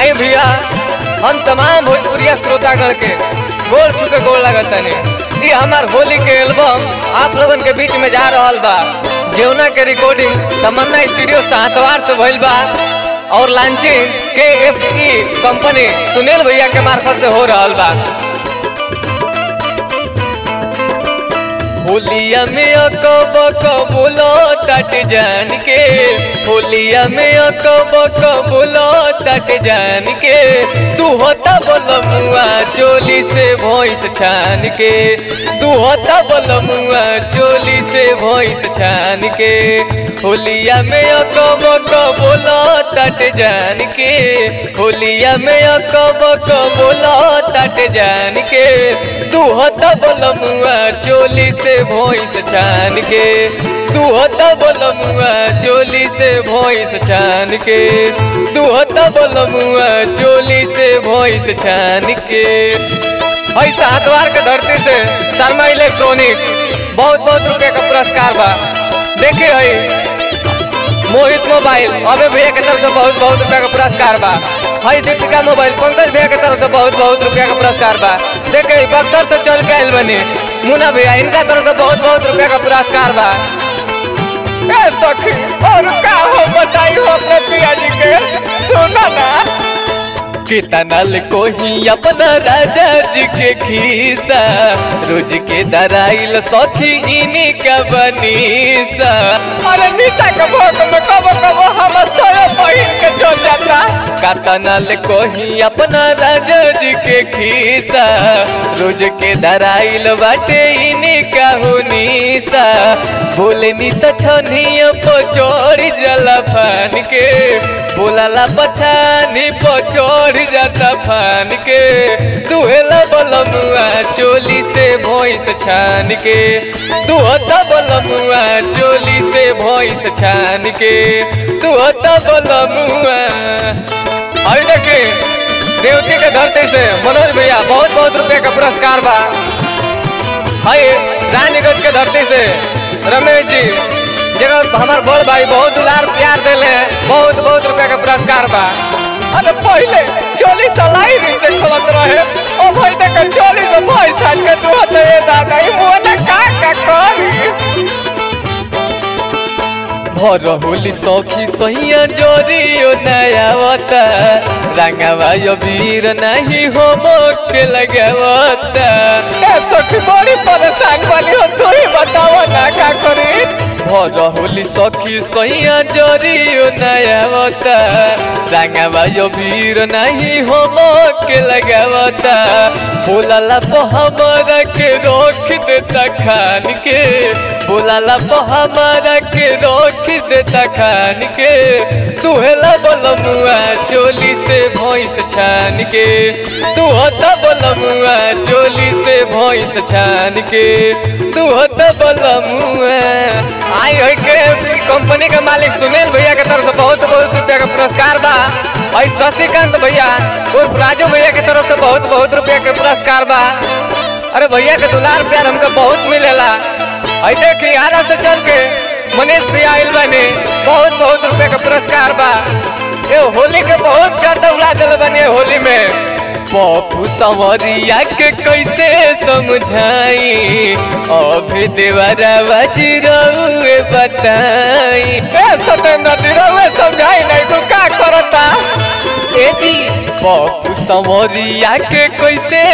आई भैया हम तमाम भोजपुरिया श्रोतागण के गोल छुके गोल लगत तनी ये हमार होली के एल्बम आप लोगन के बीच में जा रहल बा जेवना के रिकॉर्डिंग तमन्ना स्टूडियो सातवार से भइल बा और लॉन्चिंग के एफ ई कंपनी सुनील भैया के मार्फत से हो रहल बा होलिया में अकब कबूलो तट जान के होलिया में अकब कबूलो तट जान के तू होता बोल मुआ चोली से भोइस छान के तू होता बोल मुआ चोली से भोइस छान के होलिया में अकब कबूलो तट जान के होलिया में अकब कबूलो तट जान के तू होता बोल मुआ चोली से भोइस छान के तू होता बोल मुआ चोली से भोइस छान के तू होता बोल मुआ चोली से भोइस छान के हई सातवार के धरती से शर्मा इलेक्ट्रॉनिक बहुत बहुत रुपए का पुरस्कार बा देखे हई मोहित मोबाइल अबे भैया के तरफ से बहुत बहुत रुपया का पुरस्कार बा हई दीपिका मोबाइल पंकज भैया के तरफ से बहुत बहुत रुपया का पुरस्कार बा देखे बक्सर से चल के आयल बनी मुना भैया इनका तरफ से बहुत बहुत रुपया का पुरस्कार बा ए सखी और का हो बताई हो अपने पिया जी के सुना ना कितनल को ही अपना राजा जी के खीसा रोज के दराइल सखी इनी का बनीसा अरे नीचा के भोग में कबो कबो हम सोया बहिन के चल जाता कतनल को ही अपना राजा जी के खीसा रोज के दराइल बाटे इनी का हुनीसा बोलनी त छनिया पचोरी जला फान के बोलाला पछानी पचोरी जाता फान के दुहेला बलमुआ चोली से भोइस छान के तू होता बलमुआ चोली से भोइस छान के तू होता बलमुआ अभी देखे देवती के धरती से मनोज भैया बहुत बहुत रुपए का पुरस्कार बा हाय रानीगंज के धरती से रमेश जी जगह हमार बड़ भाई बहुत दुलार प्यार दिले बहुत बहुत रुपया का पुरस्कार बा अरे पहले चोली सलाई नीचे खोलत रहे ओ भाई देख चोली से भाई साल के तू होते ये दादा ई मोने का का करी भर होली सखी सहिया जोरियो नयावता रंगवा यो वीर नहीं हो मोके लगावता ए सखी बड़ी परेशान वाली हो तू ही बताओ ना का करी भर होली सखी सहिया जोरियो नयावता रंगवा यो वीर नहीं हो मोके लगावता बोलाला तो हमारा के रोक देता खान के बोलाला तो हमारा के रोक देता खान के तुहेला बोलमुआ चोली से भैंस छान के तू होता बोलमुआ चोली से भैंस छान के तू होता बोलमुआ आई होई के कंपनी के मालिक सुनील भैया के तरफ से बहुत बहुत रुपया का पुरस्कार बा और शशिकांत भैया उर्फ राजू भैया के तरफ से बहुत बहुत रुपया के पुरस्कार बा अरे भैया के दुलार प्यार हमको बहुत मिलेला आई देखी आरा से चल के मनीष भैया आइल बने बहुत बहुत रुपए का पुरस्कार बा ये होली के बहुत ज्यादा उड़ा दिल बने होली में पप्पू संवरिया के कैसे समझाई अभी देवरा बजरउए बताई ए सतेंद्र दिरउए समझाई नहीं तू का करता ए जी पप्पू संवरिया के कैसे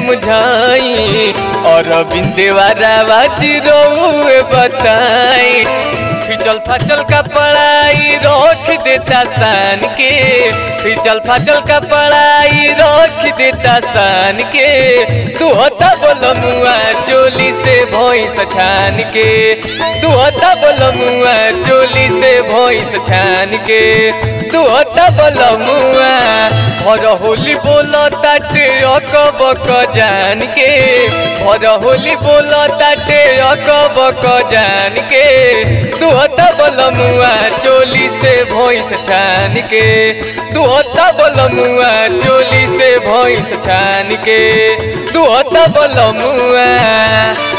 समझाई और बिंदेवारा बजरउए बताई फिचल फचल का पढ़ाई रोक देता सान के फिचल फचल का पढ़ाई रोक देता सान के तू होता बोल मुआ चोली से भोइस छान के तू होता बोल मुआ चोली से भोइस छान के तू होता बोल मुआ भर होली बोल ताटे अक बक जान के भर होली बोल ताटे अक बक जान के तू होता बोल मुआ चोली से भोइस छान के तू होता बोल मुआ चोली से भोइस छान के तू होता बोल मुआ